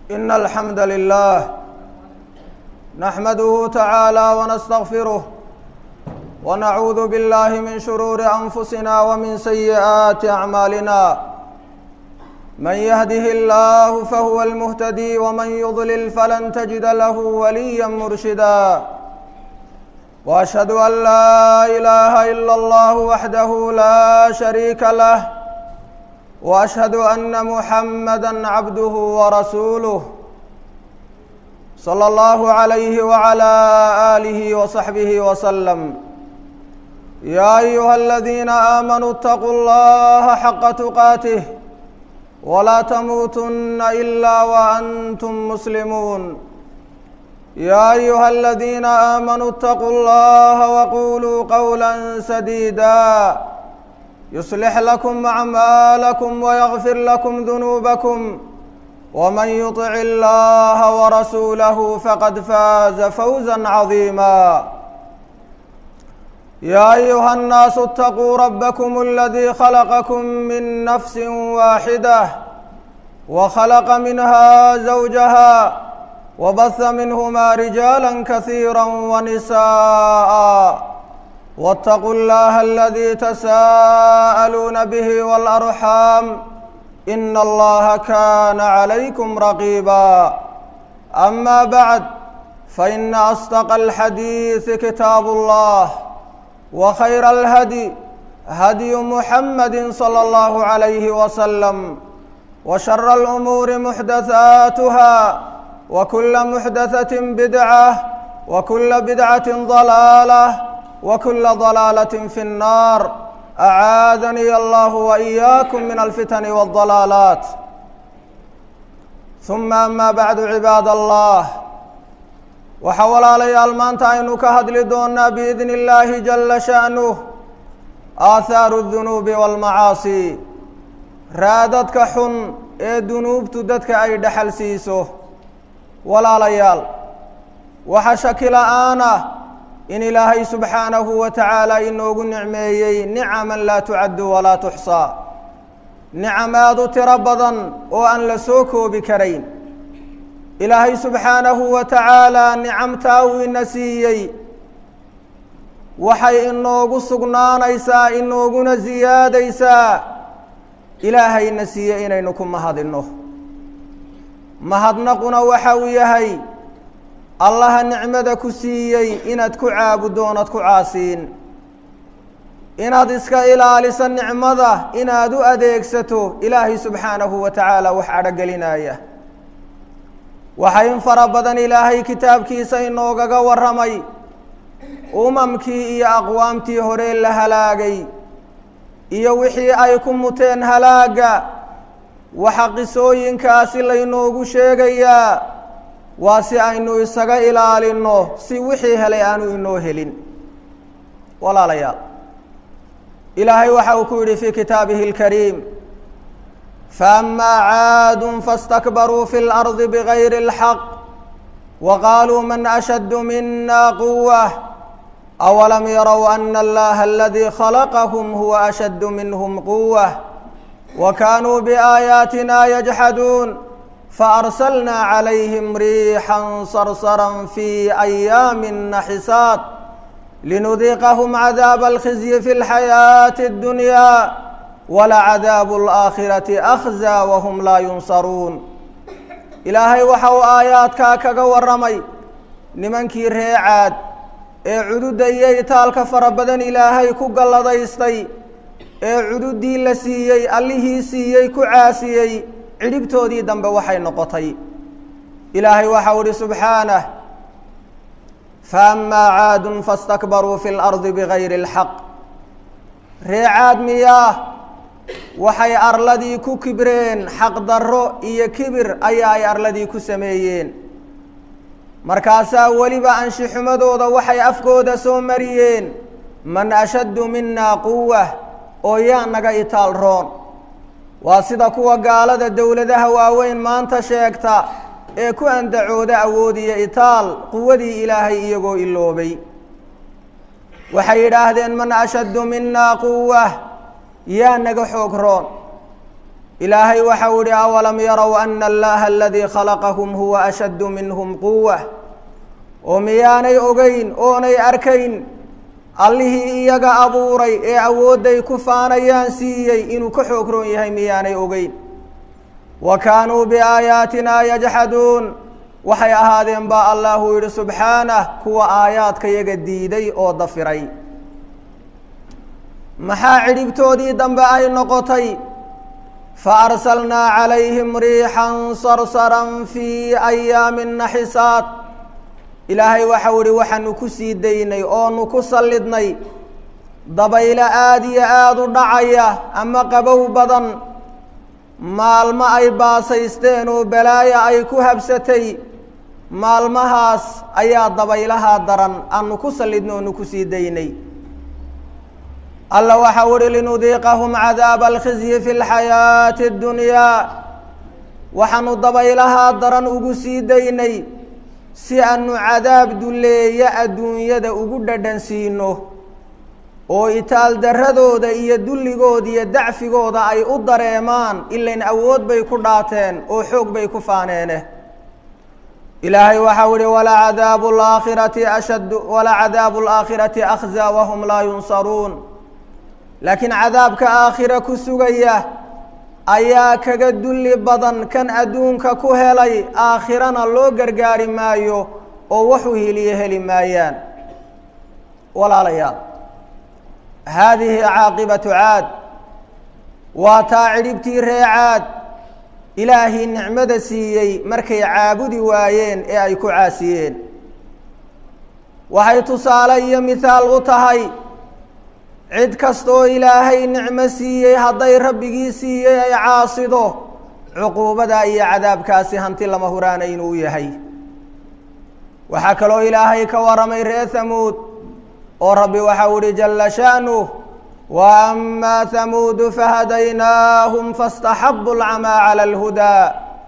إن الحمد لله نحمده تعالى ونستغفره ونعوذ بالله من شرور أنفسنا ومن سيئات أعمالنا من يهده الله فهو المهتدي ومن يضلل فلن تجد له وليا مرشدا واشهد ان لا اله الا الله وحده لا شريك له واشهد ان محمدا عبده ورسوله صلى الله عليه وعلى اله وصحبه وسلم يا ايها الذين امنوا اتقوا الله حق تقاته ولا تموتن الا وانتم مسلمون يا ايها الذين امنوا اتقوا الله وقولوا قولا سديدا يصلح لكم اعمالكم ويغفر لكم ذنوبكم ومن يطع الله ورسوله فقد فاز فوزا عظيما يا ايها الناس اتقوا ربكم الذي خلقكم من نفس واحده وخلق منها زوجها وبث منهما رجالا كثيرا ونساء واتقوا الله الذي تساءلون به والارحام ان الله كان عليكم رقيبا اما بعد فان اصدق الحديث كتاب الله وخير الهدي هدي محمد صلى الله عليه وسلم وشر الامور محدثاتها وكل محدثه بدعه وكل بدعه ضلاله وكل ضلاله في النار اعاذني الله واياكم من الفتن والضلالات ثم اما بعد عباد الله waxaa walaalayaal maanta aynu ka hadli doonaa biidni illaahi jala sha'nuh aathaaru dunuubi waalmacaasi raadadka xun ee dunuubtu dadka ay dhexal siiso walaalayaal waxa shaki la-aan ah in ilaahay subxaanahu wa tacaala inoogu nicmeeyey nicaman laa tucaddu walaa tuxsaa nicam aada u tiro badan oo aan la soo koobi karayn ilaahay subxaanahu wa tacaalaa nicamtaa uu ina siiyey waxay inoogu sugnaanaysaa inooguna siyaadaysaa ilaahayna siiye inaynu ku mahadinno mahadnaquna waxa uu yahay allaha nicmada ku siiyey inaad ku caabuddo oonad ku caasiin inaad iska ilaaliso nicmada inaad u adeegsato ilaahay subxaanahu wa tacaala wax cadhogelinaya waxaa in fara badan ilaahay kitaabkiisa inoogaga warramay umamkii iyo aqwaamtii hore la halaagay iyo wixii ay ku muteen halaagga waxa qisooyinkaasi laynoogu sheegayaa waa si aynu isaga ilaalinno si wixii helay aanu inoo helin walaalayaal ilaahay waxa uu ku yidhi fii kitaabihi اlkariim فأما عاد فاستكبروا في الأرض بغير الحق وقالوا من أشد منا قوة أولم يروا أن الله الذي خلقهم هو أشد منهم قوة وكانوا بآياتنا يجحدون فأرسلنا عليهم ريحا صرصرا في أيام نحسات لنذيقهم عذاب الخزي في الحياة الدنيا walacadaabu alaakhirati akhzaa wahum laa yunsaruun ilaahay waxa uu aayaadkaa kaga warramay nimankii reecaad ee cududda iyo itaalka fara badan ilaahay ku galladaystay ee cududdii la siiyey allihii siiyey ku caasiyey cidhibtoodii dambe waxay noqotay ilaahay waxau ihi subxaanah faammaa caadun fastakbaruu fi lardi bigayri اlxaq reecaad miyaa waxay arladii ku kibreen xaqdarro iyo kibir ayaa ay arladii ku sameeyeen markaasaa weliba anshixumadooda waxay afkooda soo mariyeen man ashaddu minaa quwa oo yaa naga itaal roon waa sida kuwa gaalada dowladaha waaweyn maanta sheegta ee ku andacooda awood iyo itaal quwadii ilaahay iyagoo iloobay waxay yidhaahdeen man ashaddu minaa quwa yaa naga xoog roon ilaahay waxau ihi awalam yarow ana allaha aladii khalaqahum huwa ashaddu minhum quwa oo miyaanay ogeyn oonay arkayn allihii iyaga abuuray ee awoodday ku faanayaan siiyey inuu ka xoog roon yahay miyaanay ogeyn wa kaanuu biaayaatinaa yajxaduun waxay ahaadeen baa allahu yidhi subxaanah kuwa aayaadka yaga diiday oo dafiray maxaa cidhibtoodii dambe ay noqotay fa arsalnaa calayhim riixan sarsaran fii ayaamin naxisaat ilaahay waxau ihi waxaanu ku sii daynay oonu ku sallidnay dabaylo aada iyo aada u dhacaya ama qabow badan maalmo ay baasaysteen oo balaaya ay ku habsatay maalmahaas ayaa dabaylahaa daran aanu ku sallidnay oonu ku sii daynay alla waxau uhi linudiiqahum cadaaba alkhizyi fi lxayaati اddunyaa waxaanu dabaylahaa daran ugu sii daynay si aanu cadaab duleeya adduunyada ugu dhadhan siino oo itaal darradooda iyo dulligooda iyo dacfigooda ay u dareemaan ilayn awood bay ku dhaateen oo xoog bay ku faaneene ilaahay waxau ihi walacadaabu laakhirati ashad walacadaabu alaakhirati akhzaa wahum laa yunsaruun laakiin cadaabka aakhira ku sugaya ayaa kaga dulli badan kan adduunka ku helay aakhirana loo gargaari maayo oo waxu hiliye heli maayaan walaalayaal haadihi caaqibatu caad waa taa cidhibtii ree caad ilaahii nicmada siiyey markay caabudi waayeen ee ay ku caasiyeen waxay tusaale iyo mithaal u tahay cid kastaoo ilaahay nicmo siiyey hadday rabbigii siiyey ay caasido cuquubada iyo cadaabkaasi hanti lama huraana inuu yahay waxaa kaloo ilaahay ka waramay reer hamuud oo rabbi waxau ihi jalla sha'nuh wa amaa hamuudu fahadaynaahum faاstaxabu alcamaa cala alhudaa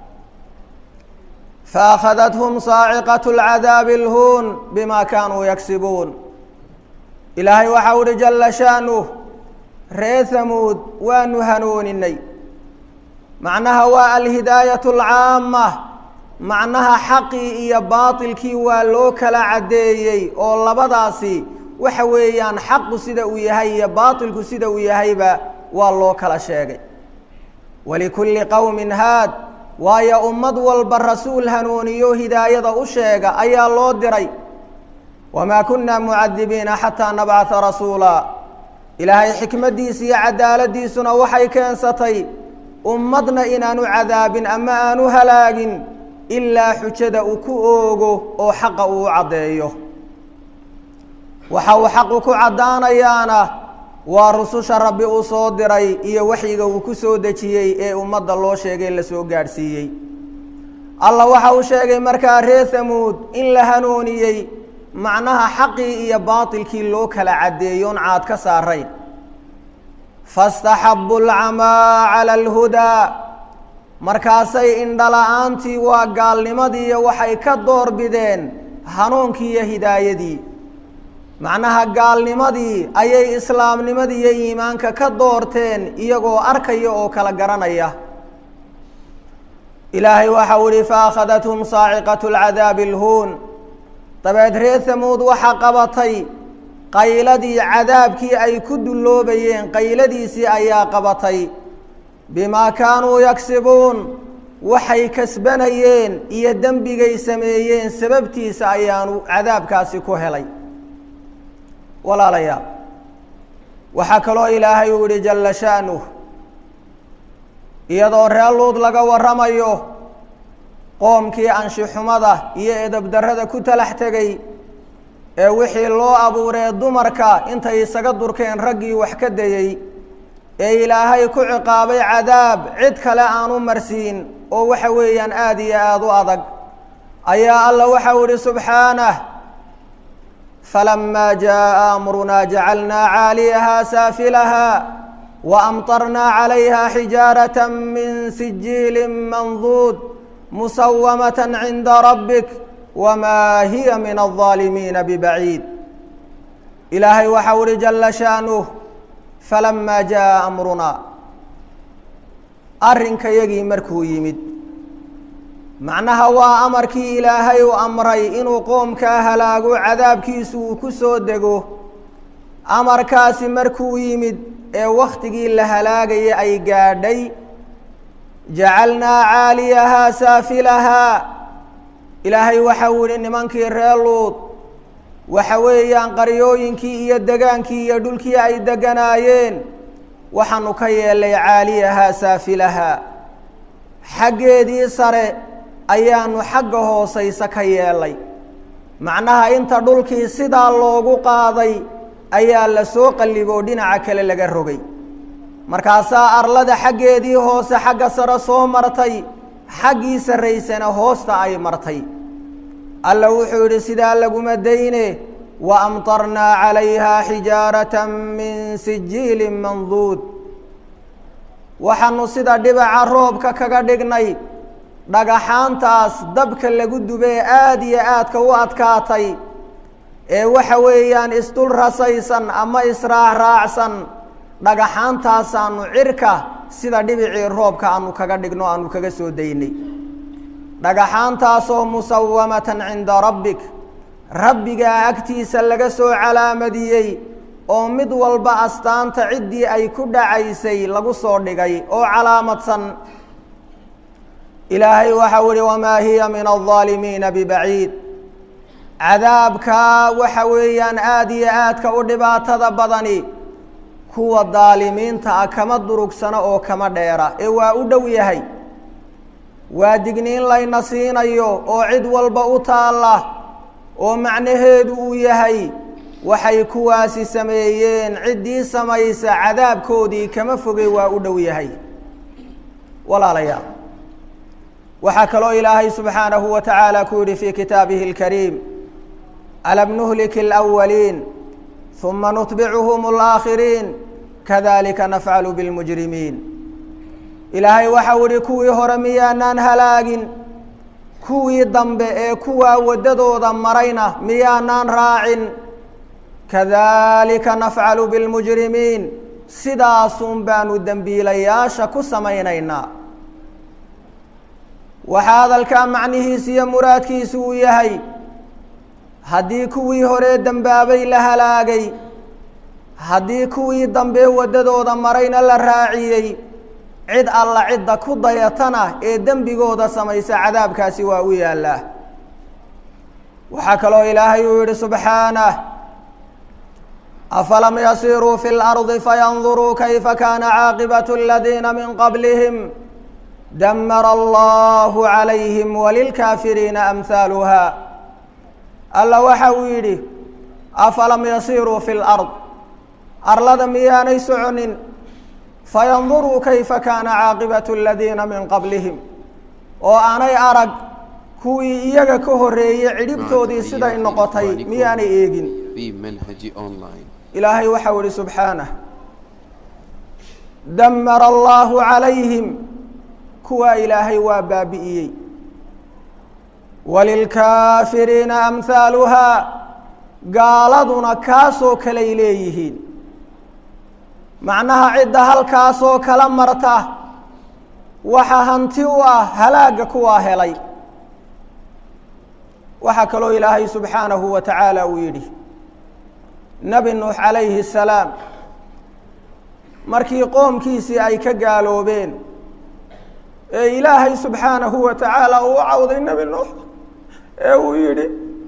faakhadathm saaciqaة اlcadaabi اlhuun bima kanuu yagsibuun ilaahay waxau ihi jalla sha'nuh ree hamuud waanu hanooninay macnaha waa alhidaayat alcaama macnaha xaqii iyo baatilkii waa loo kala caddeeyey oo labadaasi waxa weeyaan xaqu sida uu yahay iyo baatilku sida uu yahayba waa loo kala sheegay walikulli qowmin haad waayo ummad walba rasuul hanuuniyo hidaayada u sheega ayaa loo diray wamaa kunna mucadibiina xataa nabcata rasuula ilaahay xikmaddiisa iyo cadaaladiisuna waxay keensatay ummadna inaanu cadaabin ama aanu halaagin ilaa xujada uu ku oogo oo xaqa uu u caddeeyo waxa uu xaqu ku caddaanayaana waa rususha rabbi uu soo diray iyo waxyiga uu ku soo dejiyey ee ummadda loo sheegay la soo gaadhsiiyey allah waxa uu sheegay markaa reer hamuud in la hanuuniyey macnaha xaqii iyo baatilkii loo kala caddeeyoon caad ka saarayn fastaxabu alcamaa cala alhudaa markaasay indhala-aantii waa gaalnimadiiyo waxay ka door bideen hanuunkii iyo hidaayadii macnaha gaalnimadii ayay islaamnimadii iyo iimaanka ka doorteen iyagoo arkaya oo kala garanaya ilaahay waxau ihi faakhadathm saaciqatu alcadaabi alhuun dabeed reer hamuud waxaa qabatay qayladii cadaabkii ay ku dulloobayeen qayladiisii ayaa qabatay bimaa kaanuu yagsibuun waxay kasbanayeen iyo dembigay sameeyeen sababtiisa ayaanu cadaabkaasi ku helay walaalayaal waxaa kaloo ilaahay uu yihi jalla sha'nuh iyadoo reer luud laga warramayo qoomkii anshixumada iyo edabdarrada ku talax tegay ee wixii loo abuuree dumarka intay isaga durkeen raggii wax ka dayey ee ilaahay ku ciqaabay cadaab cid kale aanu marsiin oo waxa weeyaan aada iyo aada u adag ayaa alla waxau ihi subxaanah falamaa jaaءa amrunaa jacalnaa caaliyahaa saafilahaa waamطarnaa calayha xijaaraة min sijiili manduud musawamaة cinda rabbik wmaa hiya min الظaalimiina bbaciid ilaahay waxau uhi jala sha'nuh falamaa jaaءa amrunaa arrinkayagii markuu yimid macnaha waa amarkii ilaahay uu amray inuu qoomkaa halaago cadaabkiisu uu ku soo dego amarkaasi markuu yimid ee wakhtigii la halaagaya ay gaadhay jacalnaa caaliyahaa saafilahaa ilaahay waxau yihi nimankii reer luud waxa weeyaan qaryooyinkii iyo degaankii iyo dhulkii ay deganaayeen waxaanu ka yeelnay caaliyahaa saafilahaa xaggeedii sare ayaanu xagga hoosaysa ka yeelnay macnaha inta dhulkii sidaa loogu qaaday ayaa la soo qalliboo dhinaca kale laga rogay markaasaa arlada xaggeedii hoose xagga sare soo martay xaggii sarraysana hoosta ay martay alla wuxuu yidhi sidaa laguma dayne wa amtarnaa calayhaa xijaaratan min sijiilin manduud waxaanu sida dhibaca roobka kaga dhignay dhagaxaantaas dabka lagu dubee aada iyo aadka u adkaatay ee waxa weeyaan isdul rasaysan ama israac raacsan dhagaxaantaasaanu cirka sida dhibicii roobka aanu kaga dhigno aanu kaga soo daynay dhagaxaantaasoo musawamatan cinda rabbik rabbigaa agtiisa laga soo calaamadiyey oo mid walba astaanta ciddii ay ku dhacaysay lagu soo dhigay oo calaamadsan ilaahay waxau ihi wamaa hiya min aldaalimiina bibaciid cadaabkaa waxa weeyaan aada iyo aadka u dhibaatada badani kuwa daalimiinta ah kama durugsano oo kama dheera ee waa u dhow yahay waa digniin layna siinayo oo cid walba u taalla oo macnaheedu uu yahay waxay kuwaasi sameeyeen ciddii samaysa cadaabkoodii kama fogey waa u dhow yahay walaalayaal waxaa kaloo ilaahay subxaanahu wa tacaala ku yidhi fii kitaabihi اlkariim alam nuhlik اlأwaliin uma nutbicuhum اlaakhiriin kadalika nafcalu biاlmujrimiin ilaahay waxau ihi kuwii hore miyaanaan halaagin kuwii dambe ee kuwaa waddadooda marayna miyaanaan raacin kadalika nafcalu biاlmujrimiin sidaasun baanu dembiilayaasha ku samaynaynaa waxaa hadalkaa macnihiisa iyo muraadkiisu uu yahay haddii kuwii horee dembaabay la halaagay haddii kuwii dambe waddadooda marayna la raaciyey cid alla cidda ku dayatana ee dembigooda samaysa cadaabkaasi waa u yaallaa waxaa kaloo ilaahay uu yidhi subxaanah afalam yasiruu fi اlardi fayanduruu kayfa kaana caaqibatu aladiina min qablihim damara allahu calayhim walilkaafiriina amhaaluha alla waxa uu yidhi afalam yasiruu fi lard arlada miyaanay soconin fayanduruu kayfa kaana caaqibatu aladiina min qablihim oo aanay arag kuwii iyaga ka horreeyey cidhibtoodii siday noqotay miyaanay eegin ilaahay waxau ihi subxaanah damara allahu calayhim kuwaa ilaahay waa baabi'iyey walilkaafiriina amhaaluhaa gaaladuna kaasoo kaley leeyihiin macnaha cidda halkaasoo kala marta waxa hanti u ah halaagga kuwaa helay waxaa kaloo ilaahay subxaanahu wa tacaala uu yidhi nebi nuux calayhi الsalaam markii qoomkiisii ay ka gaaloobeen ee ilaahay subxaanahu wa tacaala uu u cawday nebi nuux ee uu yidhi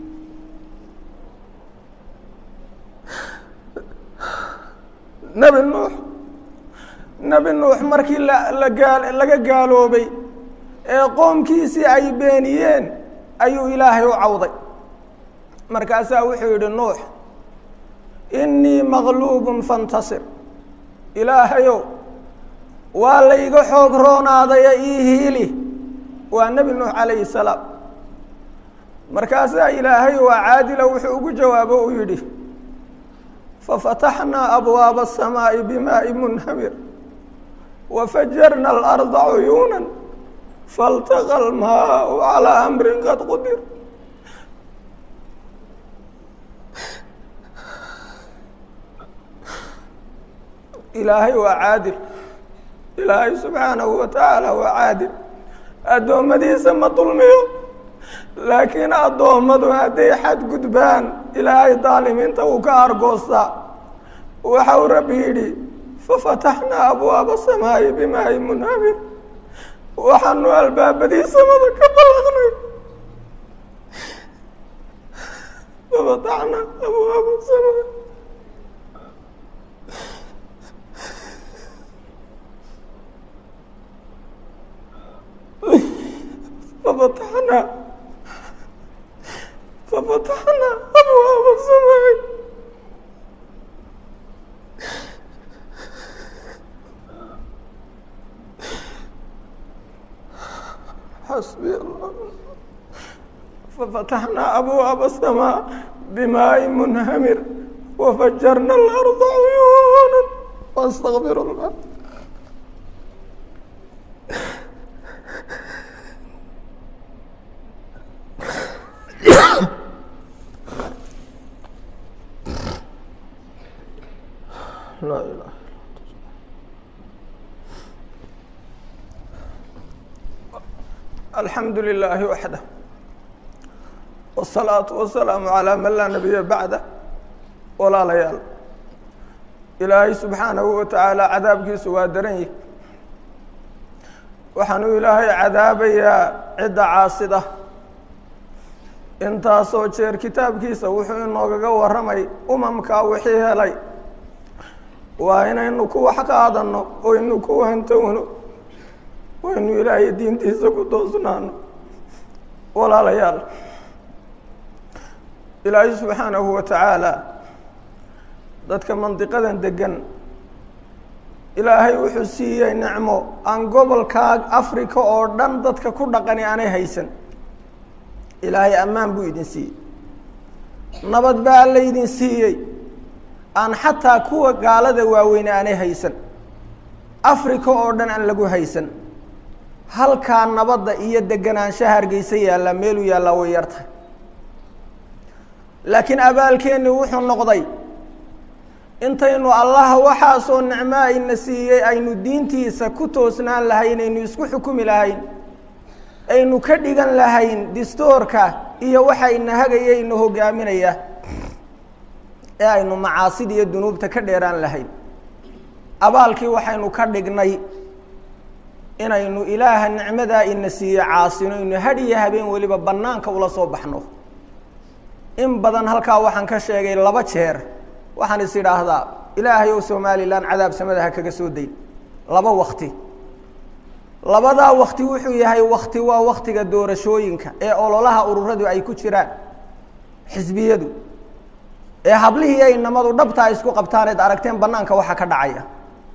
nebi nuux nebi nuux markii la gaa laga gaaloobay ee qoomkiisii ay beeniyeen ayuu ilaahay u cawday markaasaa wuxuu yidhi nuux innii maqluubun fantasir ilaahayow waa layga xoog roonaadaya ii hiili waa nebi nuux calayhi salaam markaasaa ilaahay waa caadila wuxuu ugu jawaabo uu yidhi fafataxnaa abwaaba aلsamaaءi bimaaءi munhamir wafajarna alarda cuyuuna faltaqa almaau calىa amrin qad qudir ilaahay waa caadil ilaahay subxaanahu wa tacaala waa caadil addoommadiisa ma dulmiyo laakiin addoommadu hadday xadgudbaan ilaahay daalimiinta uu ka argoostaa waxa uu rabbi yidhi fafataxnaa abwaaba samaa'i bimaa'i munhamir waxaanu albaabadii samada ka ballaqnay fafataxnaa abwaaba samaa ففتحنا ففتحنا أبواب السماء حسبي الله ففتحنا أبواب السماء بماء منهمر وفجرنا الأرض عيونا واستغفر الله لا إله الحمد لله وحده والصلاة والسلام على من لا نبي بعده ولا ليال إلهي سبحانه وتعالى cadaabkiisu waa daran yihi waxaanuu ilaahay cadaabayaa cidda caasida intaasoo jeer kitaabkiisa wuxuu inoogaga warramay umamkaa wixii helay waa inaynu ku wax qaadano oynu ku hantowno waynu ilaahay diintiisa ku toosnaano walaalayaal ilaahay subxaanahu wa tacaala dadka mandiqadan degan ilaahay wuxuu siiyey nicmo aan gobolkaa africa oo dhan dadka ku dhaqani aanay haysan ilaahay ammaan buu idin siiyey nabad baa laydin siiyey aan xataa kuwa gaalada waaweyne aanay haysan africa oo dhan aan lagu haysan halkaa nabadda iyo deganaanshaha hargeysa yaallaa meeluu yaallaa way yar tahay laakiin abaalkeenni wuxuu noqday intaynu allaha waxaasoo nicmo ayna siiyey aynu diintiisa ku toosnaan lahayn aynu isku xukumi lahayn aynu ka dhigan lahayn distoorka iyo waxayna hagaya ina hogaaminaya ee aynu macaasida iyo dunuubta ka dheeraan lahayn abaalkii waxaynu ka dhignay inaynu ilaaha nicmadaa ina siiye caasino inu hadhiyo habeen weliba bannaanka ula soo baxno in badan halkaa waxaan ka sheegay laba jeer waxaan is idhaahdaa ilaahay ow somalilan cadaab samada ha kaga soo dayn laba wakti labadaa wakti wuxuu yahay wakti waa waktiga doorashooyinka ee ololaha ururadu ay ku jiraan xisbiyadu ee hablihii ay namadu dhabtaa isku qabtaan eed aragteen banaanka waxa ka dhacaya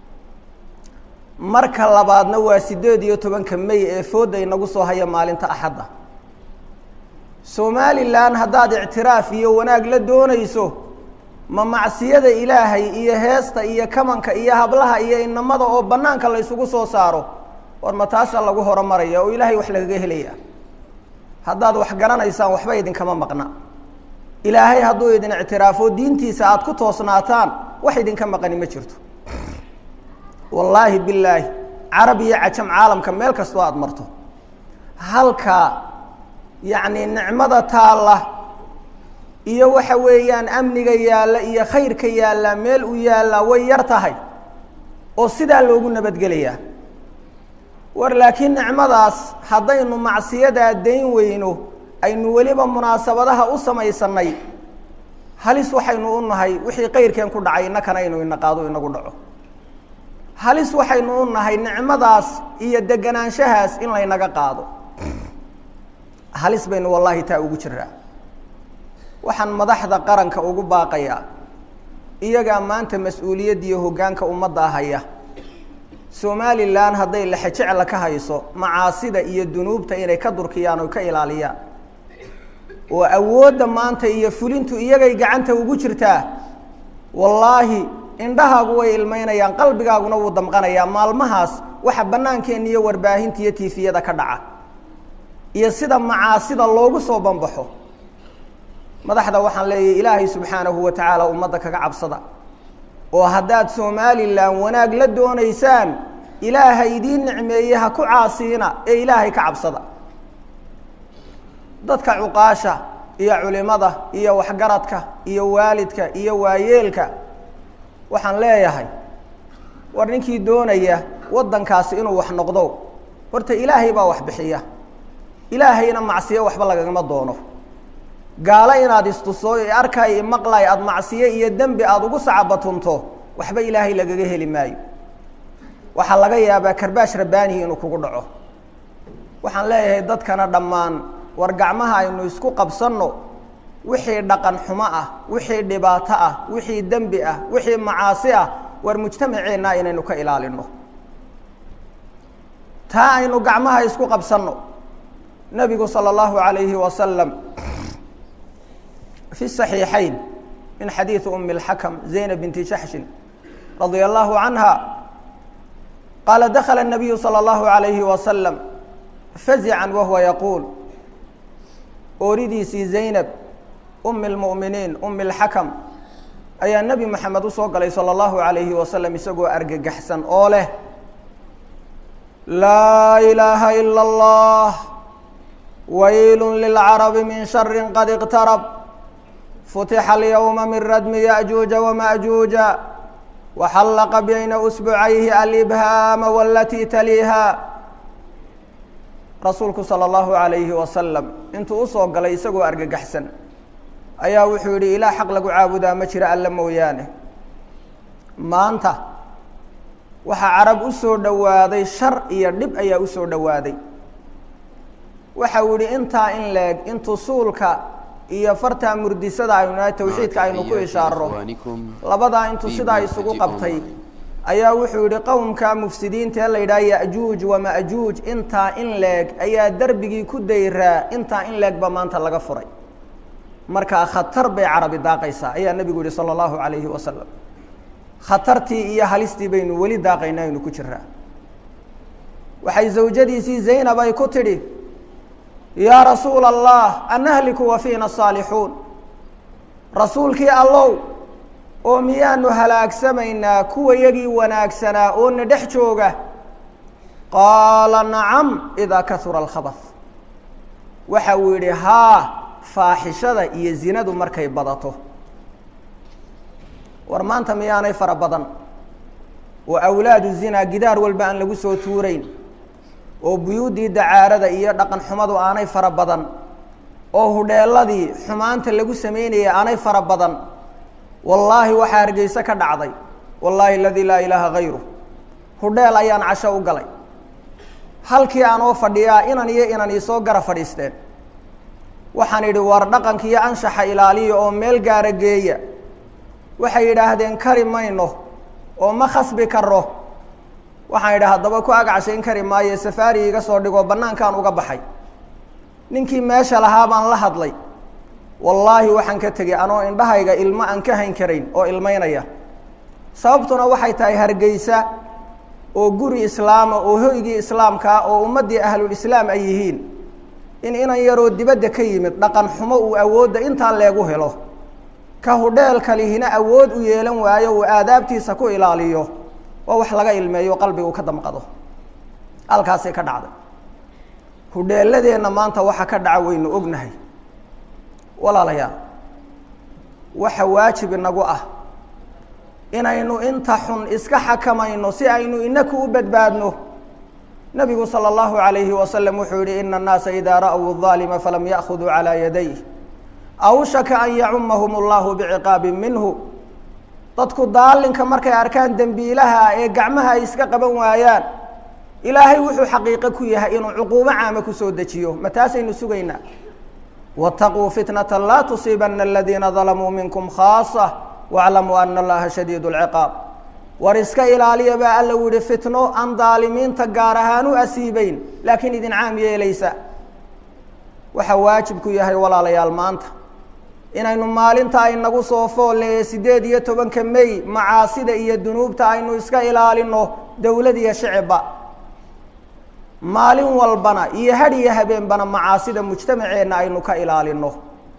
marka labaadna waa sideed iyo tobanka may ee fooda inagu soo haya maalinta axadda somalilan haddaad ictiraaf iyo wanaag la doonayso ma macsiyada ilaahay iyo heesta iyo kamanka iyo hablaha iyo inamada oo banaanka la ysugu soo saaro war ma taasa lagu horumaraya oo ilaahay wax lagaga helaya haddaad wax garanaysaan waxba idinkama maqna ilaahay hadduu idin ictiraafo diintiisa aada ku toosnaataan wax idinka maqani ma jirto wallaahi bilaahi carab iyo cajam caalamka meel kastoo aada marto halka yacni nicmada taalla iyo waxa weeyaan amniga yaalla iyo khayrka yaallaa meel u yaallaa way yar tahay oo sidaa loogu nabadgelayaa war laakiin nicmadaas haddaynu macsiyadaa dayn weyno aynu weliba munaasabadaha u samaysanay halis waxaynu u nahay wixii kayrkeen ku dhacay innakana aynu inaqaado inagu dhaco halis waxaynu u nahay nicmadaas iyo deganaanshahaas in laynaga qaado halis baynu wallaahi taa ugu jiraa waxaan madaxda qaranka ugu baaqayaa iyagaa maanta mas-uuliyadda iyo hoggaanka ummadda haya somalilan hadday lexejecla ka hayso macaasida iyo dunuubta inay ka durkiyaan oo ka ilaaliyaan oo awoodda maanta iyo fulintu iyagay gacanta ugu jirtaa wallaahi indhahaagu way ilmaynayaan qalbigaaguna wuu damqanayaa maalmahaas waxa bannaankeenna iyo warbaahinta iyo tiifiyada ka dhaca iyo sida macaasida loogu soo banbaxo madaxda waxaan leeyahay ilaahay subxaanahu wa tacaala ummadda kaga cabsada oo haddaad somalilan wanaag la doonaysaan ilaahay idiin nicmeeye ha ku caasiina ee ilaahay ka cabsada dadka cuqaasha iyo culimada iyo waxgaradka iyo waalidka iyo waayeelka waxaan leeyahay war ninkii doonaya waddankaasi inuu wax noqdo horta ilaahay baa wax bixiya ilaahayna macsiyo waxba lagagama doono gaalo inaad istuso arkay maqlay aada macsiyo iyo dembi aada ugu sacabatunto waxba ilaahay lagaga heli maayo waxaa laga yaabaa karbaash rabbaanihi inuu kugu dhaco waxaan leeyahay dadkana dhammaan war gacmaha aynu isku qabsanno wixii dhaqan xumo ah wixii dhibaato ah wixii dembi ah wixii macaasi ah war mujtamaceenna inaynu ka ilaalino taa aynu gacmaha isku qabsanno nabigu salى اllahu عalayhi wasalam fi صaxiixayn min xadiiثi umi اlxakm zaynab binti jaxshin radia allahu canha qaala dakla الnabiyu salى اllahu عalayhi wasalam fazican wahuwa yaquul ooridiisii zaynab umi اlmu'miniin umi اlxakam ayaa nebi moxamed usoo galay salى اllahu عalayhi wasalam isagoo argagaxsan oo leh laa ilaaha ilا اllah wayl lilcarabi min shari qad اqtarab futixa alyowma min radmi yaأjuuja wamaأjuuja waxallaqa bayna usbucayhi alibhaama walatii taliiha rasuulku salى اllahu عalayhi wasalam intuu usoo galay isagoo argagaxsan ayaa wuxuu yidhi ilaah xaq lagu caabudaa ma jiro alla mooyaane maanta waxaa carab u soo dhowaaday shar iyo dhib ayaa u soo dhowaaday waxa uu yihi intaa in leeg intuu suulka iyo fartaa murdisada aynu nahay tawxiidka aynu ku ishaaro labadaa intuu sidaa isugu qabtay ayaa wuxuu yihi qowmka mufsidiinta ee la yidhaha yajuuj wamajuuj intaa in leeg ayaa derbigii ku dayraa intaa in leeg ba maanta laga furay markaa khatar bay carabi daaqaysaa ayaa nebigu yihi salى اllahu عalayhi wasalam khatartii iyo halistii baynu weli daaqaynaa aynu ku jiraa waxay zawjadiisii zaynab ay ku tidhi yaa rasuula allah anahliku wa fiina saalixuun rasuulkii allow oo miyaanu halaagsamaynaa kuwa yagii wanaagsanaa oo na dhex jooga qaala nacam idaa kahura alkhabath waxa uu yidhi haa faaxishada iyo zinadu markay badato war maanta miyaanay fara badan oo awlaadu zinaa gidaar walba aan lagu soo tuurayn oo buyuuddii dacaarada iyo dhaqan xumadu aanay fara badan oo hudheeladii xumaanta lagu samaynayay aanay fara badan wallaahi waxaa hargeyse ka dhacday wallaahi aladii laa ilaaha hayru hudheel ayaan casho u galay halkii aanoo fadhiyaa inan iyo inan iisoo gara fadhiisteen waxaan idhi war dhaqanka iyo anshaxa ilaaliya oo meel gaara geeya waxay yidhaahdeen kari mayno oo ma khasbi karo waxaan idhi haddaba ku agcashayn kari maayo safaari iga soo dhigoo bannaankaan uga baxay ninkii meesha lahaa baan la hadlay wallaahi waxaan ka tegey anoo indhahayga ilmo aan ka hayn karayn oo ilmaynaya sababtuna waxay tahay hargeysa oo guri islaama oo hoygii islaamkaa oo ummaddii ahlulislaam ay yihiin in inan yaroo dibadda ka yimid dhaqan xumo uu awoodda intaa leegu helo ka hudheelka lihina awood u yeelan waayo uu aadaabtiisa ku ilaaliyo waa wax laga ilmeeyo qalbigu ka damqado halkaasay ka dhacday hudheeladeenna maanta waxa ka dhaca waynu ognahay walaalayaal waxa waajib inagu ah inaynu inta xun iska xakamayno si aynu inaku u badbaadno nabigu salى اllahu عalayhi wasalam wuxuu yihi ina الnaasa ida ra'w الظaalima falam ya'khuduu calىa yadayh awshaka an yacumahum اllahu biciqaabi minhu dadku daalinka markay arkaan dembiilaha ee gacmaha ay iska qaban waayaan ilaahay wuxuu xaqiiqo ku yahay inuu cuquubo caama kusoo dejiyo ma taasaynu sugaynaa wاtaquu fitnata laa tusiibana aladiina dalamuu minkum khaasa wاclamuu ana allaha shadiid اlciqaab war iska ilaaliya baa alla u yihi fitno aan daalimiinta gaar ahaan u asiibeyn laakiin idin caam yeelaysa waxaa waajibku yahay walaalayaal maanta inaynu maalinta aynagu soo foolle ee siddeed iyo tobanka mey macaasida iyo dunuubta aynu iska ilaalino dowlad iyo shicibba maalin walbana iyo had iyo habeenbana macaasida mujtamaceenna aynu ka ilaalino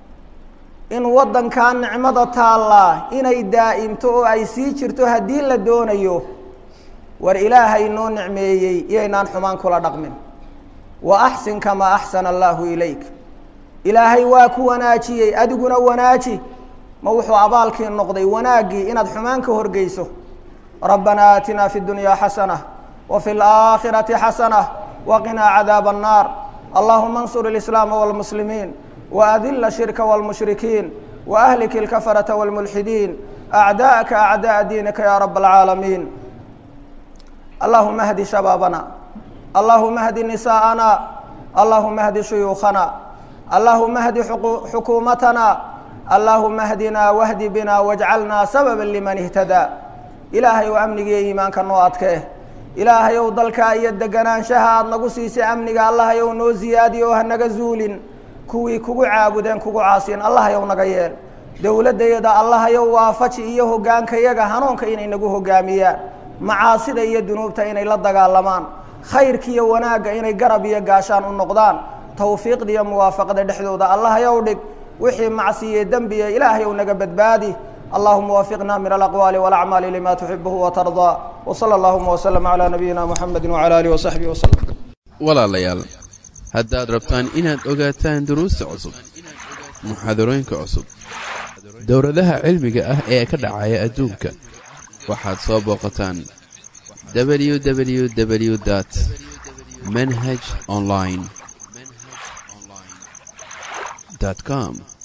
in waddankaa nicmada taallaa inay daa'imto oo ay sii jirto haddii la doonayo war ilaahay noo nicmeeyey iyaynaan xumaan kula dhaqmin wa axsin kamaa axsana allaahu ilayk ilaahay waa ku wanaajiyey adiguna wanaaji ma wuxuu abaalkii noqday wanaaggii inaad xumaan ka horgeyso rabbanaa aatinaa fi dunyaa xasana wa fi laakhirati xasana waqinaa cadaaba annaar allahuma ansur alislaama wاlmuslimiin waadila shirka wاlmushrikiin waahlik اlkafarata wاlmulxidiin acdaءaka acdaءa diinika ya rab اlcaalamiin allahuma hdi shabaabana allahuma hdi nisaءana allahuma hdi shuyuukhana allahuma hdi xukuumatana allahuma hdinaa wahdi bina wاjcalnaa sababa liman اhtadaa ilaahay ou amnigiiyo iimaanka noo adkee ilaahay ow dalkaa iyo deganaanshaha aada nagu siisay amniga allahay ow noo ziyaadiyo oo hanaga zuulin kuwii kugu caabudeen kugu caasiyen allahayow naga yeel dowladdayada allahayow waafaji iyo hoggaankayaga hanuunka inay nagu hoggaamiyaan macaasida iyo dunuubta inay la dagaalamaan khayrkiiyo wanaagga inay garab iyo gaashaan u noqdaan tawfiiqda iyo muwaafaqada dhexdooda allahayow dhig wixii macsiye dembiya ilaahayow naga badbaadi اللهم وفقنا من الأقوال والأعمال لما تحبه وترضى وصلى اللهم وسلم على نبينا محمد وعلى آله وصحبه وسلم walaalayaal haddaad rabtaan inaad ogaataan duruusta cusub muxaadarooyinka cusub dowladaha cilmiga ah ee ka dhacaya adduunka waxaad soo booqataan www dt manhaj online com